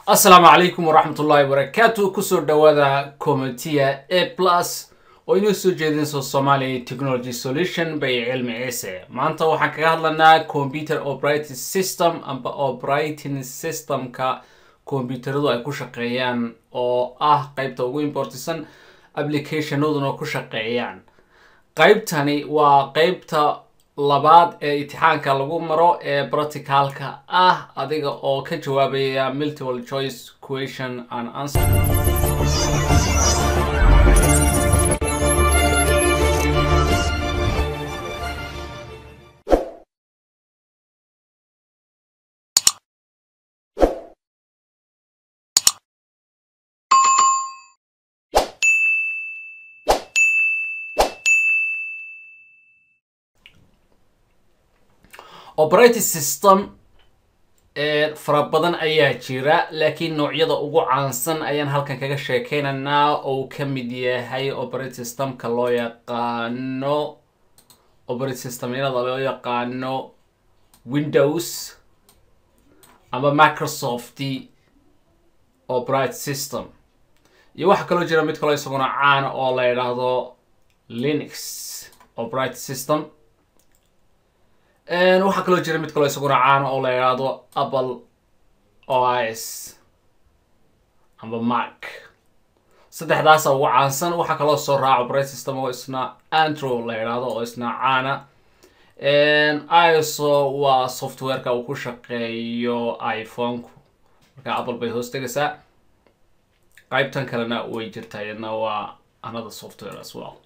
asalaamu calaykum waraxmat ullahi wabarakaatu kusoo dhawaada comitiya a plus oo inoo soo jeedinayso somalia technology solution bay cilmi ciise maanta waxaan kaga hadlanaa computer operating system amba operating systemka kombyuutaradu ay ku shaqeeyaan oo ah qeybta ugu importisan applicationaduna ku shaqeeyaan qeybtani waa qeybta labaad ee itixaanka lagu maro ee practicalka ah adiga oo ka jawaabaya multiple choice question and answer operating system fara badan ayaa jira laakiin noocyada ugu caansan ayaan halkan kaga sheekeynaynaa oo uu ka mid yahay operating systemka loo yaqaano operating systemyada loo yaqaano windows ama microsoft operating system iyo waxaa kaloo jira mid kaloo isaguna caana oo la yidhaahdo linux operating system waxaa kaloo jira mid kaloo isaguna caana oo la yidhaahdo apple os amba mac saddexdaasa ugu caansan waxaa kaloo soo raaca operating system oo isna andro la yidhaahdo oo isna caana iso waa softwareka uu ku shaqeeyo iphone-ku marka apple bay hoos tegaysaa qeybtan kalena way jirtaa iyadna waa another software as well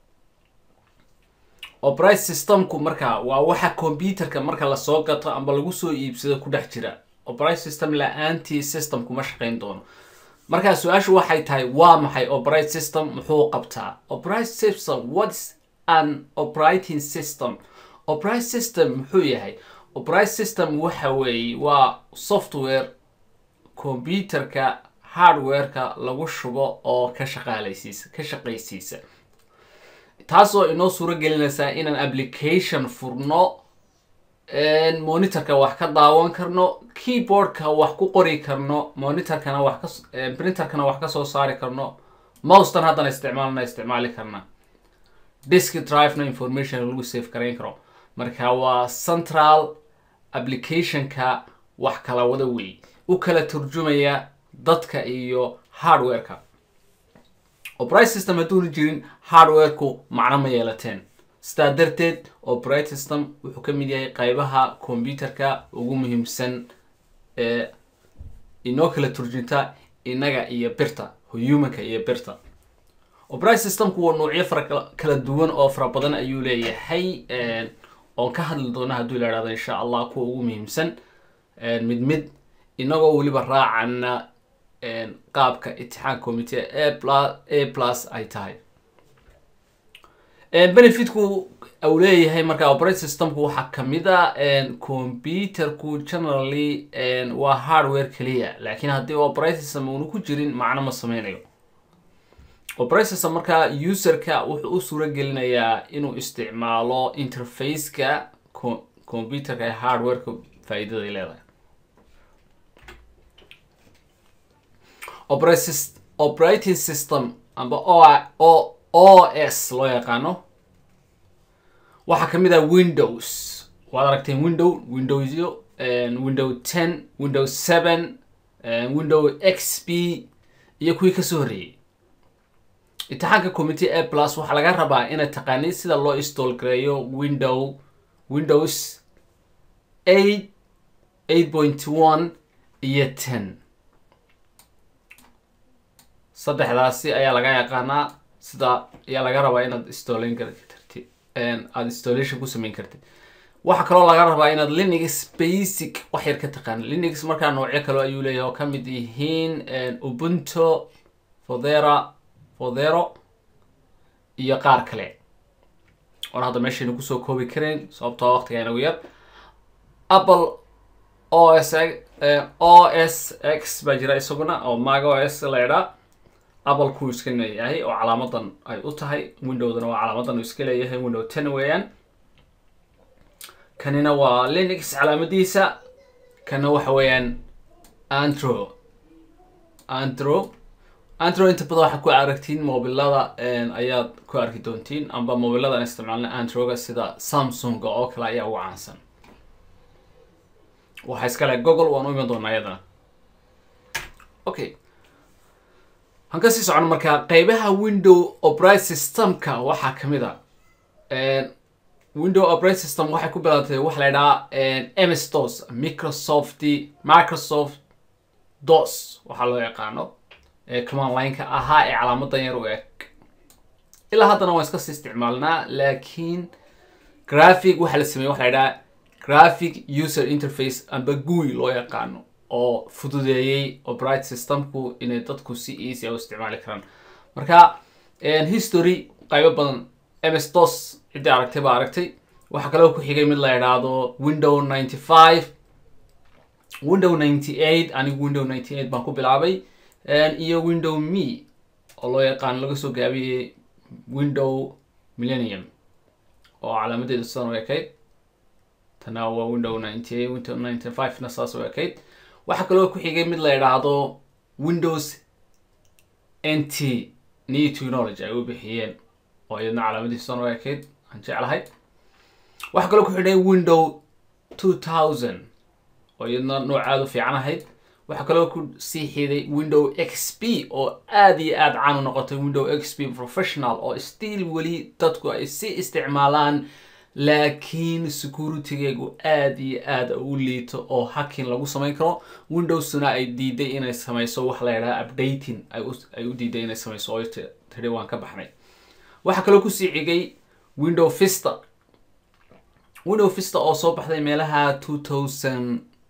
operating systemku marka waa waxa computerka marka lasoo gato amba lagu soo iibsado ku dhex jira operating system la-aantii systemku ma shaqeyn doono marka su-aashu waxay tahay waa maxay operating system muxuu qabtaa operating system whats an operating system operating system muxuu yahay operating system waxa weeye waa software computerka hardwareka lagu shubo oo ka shaqaalaysiisa ka shaqaysiisa taasoo inoo suuro gelinaysaa inaan application furno monitorka wax ka daawan karno keyboardka wax ku qori karno monitorkana wax ka printerkana wax kasoo saari karno moustan haddana isticmaalna isticmaali karna disk drivena information lagu safe garayn karo marka waa central applicationka wax kala wada wey u kala turjumaya dadka iyo hardwareka operating system hadduuna jirin hardwareku macno ma yeelateen sidaa darteed operating system wuxuu ka mid yahay qeybaha computerka ugu muhiimsan ee inoo kala turjunta innaga iyo birta humanka iyo birta operating systemku waa noocyo fara kala duwan oo fara badan ayuu leeyahay oon ka hadli doona hadduu la ihahdo insha allah kuwa ugu muhiimsan mid mid inagoo weliba raacana qaabka itixaan commitee a plus a plus ay tahay benefitku uu leeyahay marka operating systemku waxaa kamid a computerku generally waa hardware keliya laakiin haddii operating system uuna ku jirin macno ma sameynayo operating system marka userka wuxuu u suuro gelinayaa inuu isticmaalo interfaceka computerka ee hardwareka faa-iidaday leedahay operating system amba o os loo yaqaano waxaa kamid ah windows waad aragteen window windowsyo window ten window seven window x p iyo kuwii kasoo horreeyey itixaanka commitee a plus waxaa laga rabaa inaad taqaanid sida loo install gareeyo window windows eight eight point one iyo ten saddexdaasi ayaa laga yaqaanaa sida ayaa laga rabaa inaad installin kartid aada installation ku sameyn kartid waxaa kaloo laga rabaa inaad linux basic wax yar ka taqaanid linux markaa noocyo kale ayuu leeyahay oo kamid yihiin ubunto fodera fodero iyo qaar kale oon hadda meeshaynu kusoo koobi karayn sababtoo waqtiga inagu yar apple o s o s x baa jira isaguna oo maga o s la idhaa apple kuu iska leeyahay oo calaamadan ay u tahay windowdana waa calaamadan uu iska leeyahay window ten weeyaan kanina waa linux calaamadiisa kana waxa weeyaan andro andro andro inta badan waxaad ku aragtiin mobilada ayaad ku arki doontiin amba mobilada aan isticmaalna androga sida samsunga oo kale ayaa ugu caansan waxaa iskale google waan u iman doonaa iyadana okay han kasii socon markaa qeybaha window operating systemka waxaa kamid a window operating system waxay ku bilaatay waxa la idhahaa ms dos microsoft microsoft dos waxaa loo yaqaano command lineka ahaa ee calaamadan yar u eg ilaa haddana waan iska sii isticmaalnaa laakiin graphic waxaa la sameeyey waxa la idhaha graphic user interface amba gui loo yaqaano oo fududeeyey operating systemku inay dadku si easy a u isticmaali karaan marka history qaybo badan ms dos ciddii aragtay baa aragtay waxaa kaloo ku xigay mid la idhaahdo window ninety five window ninety eight anigu window ninety eight baan ku bilaabay iyo window me oo loo yaqaano laga soo gaabiyey window millennium oo calaamadeedu sidan u ekayd tana waa window ninety eight window ninety five na saas u ekayd waxaa kaloo ku xigay mid la idhaahdo windows n t new technology ay u bixiyeen oo iyadna calaamadiisu sidan u ekayd aan jeclahay waxaa kaloo ku xidhay window two thousand oo iyadna noocaada u fiican ahayd waxaa kaloo ku sii xiday window x p oo aada iyo aada caan u noqotay window x p professional oo still weli dadku ay si isticmaalaan laakiin securitygeegu aada iyo aada u liito oo hacking lagu samayn karo windowsna ay diiday inay sameyso wax la yidhaha updating ay u diiday inay sameyso oo tiri waan ka baxnay waxaa kaloo kusii xigay window vista window vista oo soo baxday meelaha two thousand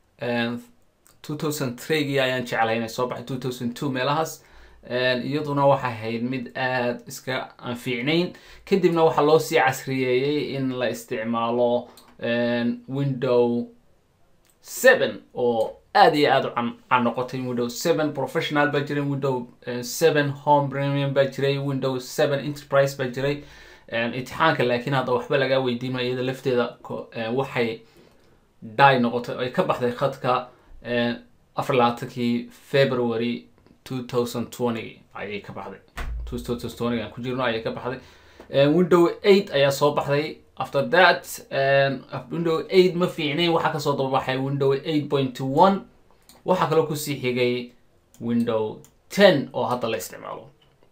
two thousand three ayaan jeclay inay soo baxay two thousand two meelahaas iyaduna waxay ahayd mid aada iska aan fiicnayn kadibna waxaa loo sii casriyeeyey in la isticmaalo window seven oo aada iyo aada u can noqotay window seven professional baa jiray window seven home premium baa jiray window seven enterprise baa jiray imtixaanka laakiin hadda waxba lagaa weydiima iyada lafteeda waxay dai noqotay ay ka baxday khadka afar labaatankii february two thousand twenty ayay ka baxday two thousand twenty aan ku jirno ayay ka baxday window eight ayaa soo baxday after that window eight ma fiicnayn waxaa kasoo dababaxay window eight point one waxaa kaloo kusii xigay window ten oo hadda la isticmaalo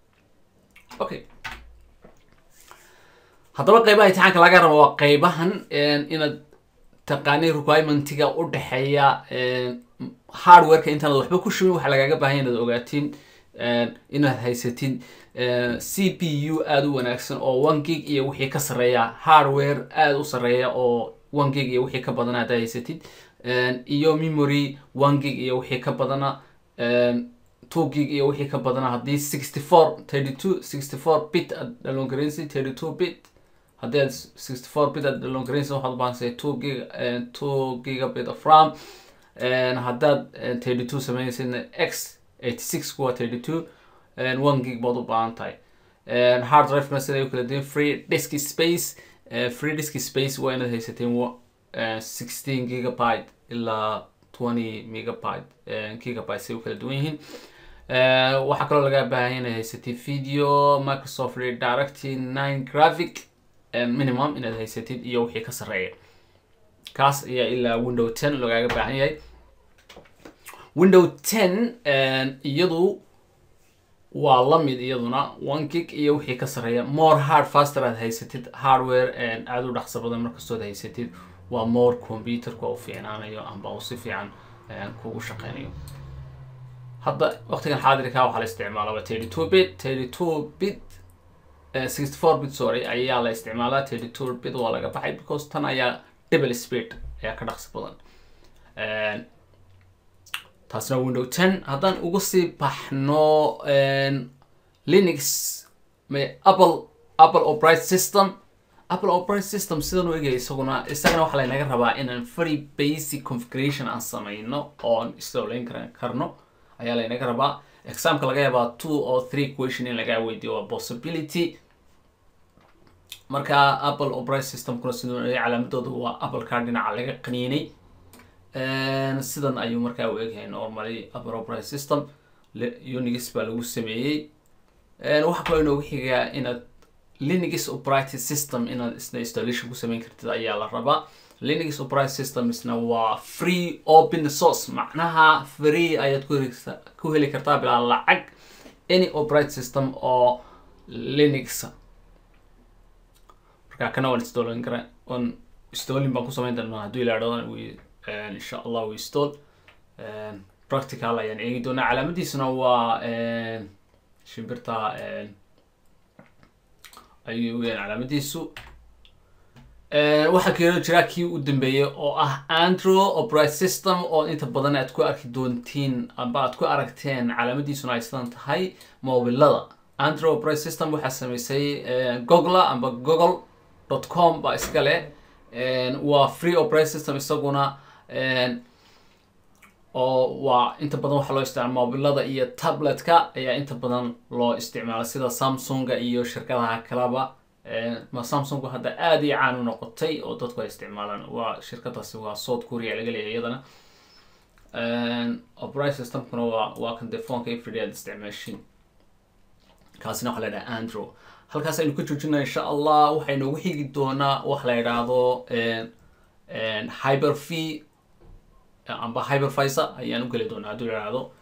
okay haddaba qeybaha imtixaanka laga rabo waa qeybahan inaad taqaani requirementiga u dhexeeya hardwareka intaanad waxba ku shubin waxaa lagaaga baahanya inaad ogaatiin inaad haysatin c p u aada u wanaagsan oo one gig iyo wixii ka sarreeya hardware aada u sarreeya oo one gig iyo wixii ka badana haddaad haysatid iyo memory one gig iyo wixii ka badana two gig iyo wixii ka badana haddii sixty four thirty two sixty four bit aad dhaloongareynsi thirty two bit haddii aad sixty four bit aad dhaloongareynsi waxaad ubaahansahay two gig two gigabit of ram haddaad thirty two sameynaysidna x eighty six kuwa thirty two one gig baad u baahan tahay hard drivena siday u kala duwan free disk space free disk space waa inaad haysateen sixteen gigabyte ilaa twenty megabyte gigabyte say u kala duwan yihiin waxaa kaloo laga baahanya inaad haysatid video microsoft redirect nine graphic minimum inaad haysatid iyo wixii ka sarreeya kaas ayaa ilaa window ten lagaaga baahan yahay window ten iyadu waa lamid iyaduna one gig iyo wixii ka sarreeya more hard faster aad haysatid hardware aada u dhaqso badan markastood haysatid waa more computerka u fiicnaanayo amba u si fiican kugu shaqeynayo hadda waqtigan xaadirka waxaa la isticmaalaa thirty two bit thirty two bit sixty four bit sorry ayaa la isticmaalaa thirty two bit waa laga baxay because tan ayaa double speed ayaa ka dhaqsi badan taasna window ten haddaan uga sii baxno linux apple apple operating system apple operating system sidan u egaya isaguna isagana waxaa laynaga rabaa inaan very basic configuration aan sameyno oon isdowleyn kar karno ayaa laynaga rabaa examka laga yaabaa two or three question in lagaa weydiyo waa possibility marka apple operating systemkuna siduu calaamadooda waa apple car dhinaca laga qaniinay sidan ayuu markaa u egyahay normally apple operating system unix baa lagu sameeyey waxaa kaloo inoogu xigaa inaad linux operating system inaad isna installation ku sameyn kartid ayaa la rabaa linux operating system isna waa free open source macnaha free ayaad ku heli ku heli kartaa bilaa lacag any operating system oo linux marka kana waan installing kara on installing baan ku sameyn doonaa hadduu ilaadho insha allah we install practical ayaan eegi doonaa calaamadiisuna waa shimbirta ayuu weyaan calaamadiisu waxaa kaloo jira kii u dambeeyey oo ah andro operating system oo inta badan aad ku arki doontiin amba aad ku aragteen calaamadiisuna ay sidan tahay mobilada andro operating system waxaa sameysay google amba google dot com baa iska leh waa free operating system isaguna oo waa inta badan waxaa loo isticmaala mobilada iyo tabletka ayaa inta badan loo isticmaala sida samsunga iyo shirkadaha kaleba ma samsung hadda aada iyo caan u noqotay oo dadku ay isticmaalaan waa shirkadaasi waa south korea laga leeyahay iyadana operating systemkuna waa waa kan dee phoneka everyday aad isticmaashin kaasina waxaa la yidhaha andro halkaas aynu ka joojinaa insha allah waxay noogu xigi doonaa wax la yidhaahdo hyper v amba hypervisor ayaan u geli doonaa hadduu yidhaahdo